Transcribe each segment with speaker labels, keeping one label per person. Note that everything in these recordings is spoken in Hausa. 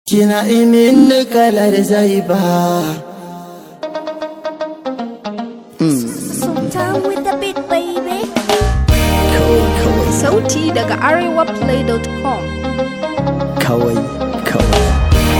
Speaker 1: Kina imin kalar zaiba
Speaker 2: Sultan with the beat baby
Speaker 1: Kawai kawai
Speaker 2: Sauti daga arewaplay.com
Speaker 1: kawai kawai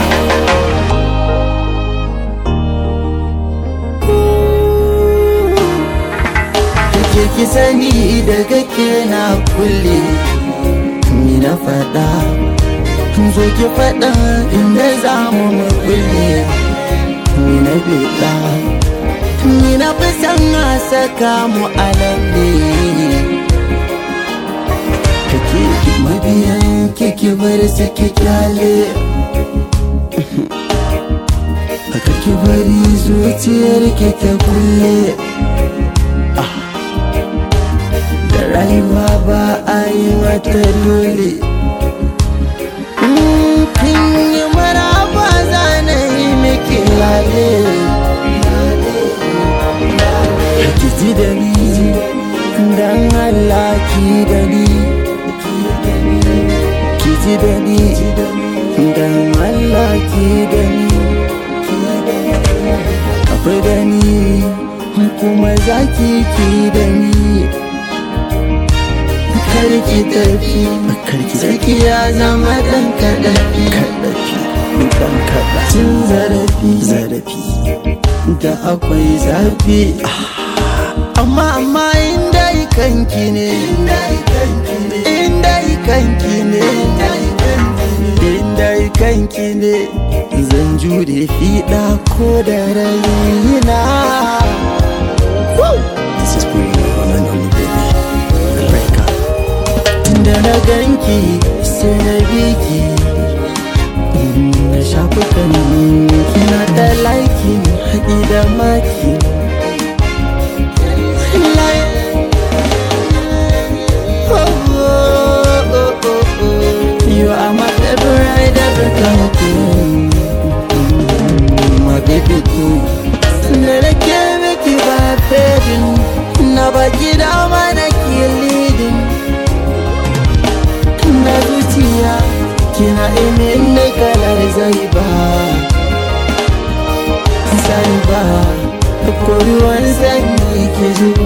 Speaker 1: Kike ki sani daga ke na kulle Ni na faɗa Zo ki faɗa inda za mu mu kulle Ni na biɗa Ni na fi san a saka mu a lalle kake mabiyan kike bar su ki kyale Aka ki bari zuciyar ki ta kulle Ah. Da rayuwa ba a yi mata dole Mm, Kin yi maraba zana yi miki lale Ki ji da ni dan Allah ki da ni ki ji da ni dan Allah ki da ni akwai da ni kuma za ki ki da ni karki tafi karki zaki ya zama dan kadafi kadafi dan kada cin zarafi zarafi da akwai zafi amma amma inda kanki ne inda kanki ne inda kanki ne zan jure fiɗa ko da raina This is for you, one and only baby. Rebecca. Tunda na ganki sai na biki na shafukan kina da laiki haƙi da maki You are my favorite ever come to My baby too Na da ke miki ba fadin Na baki dama na ke leading Na zuciya kina imin na kalar zai ba Zai ba Ko ruwan sanyi ke zuba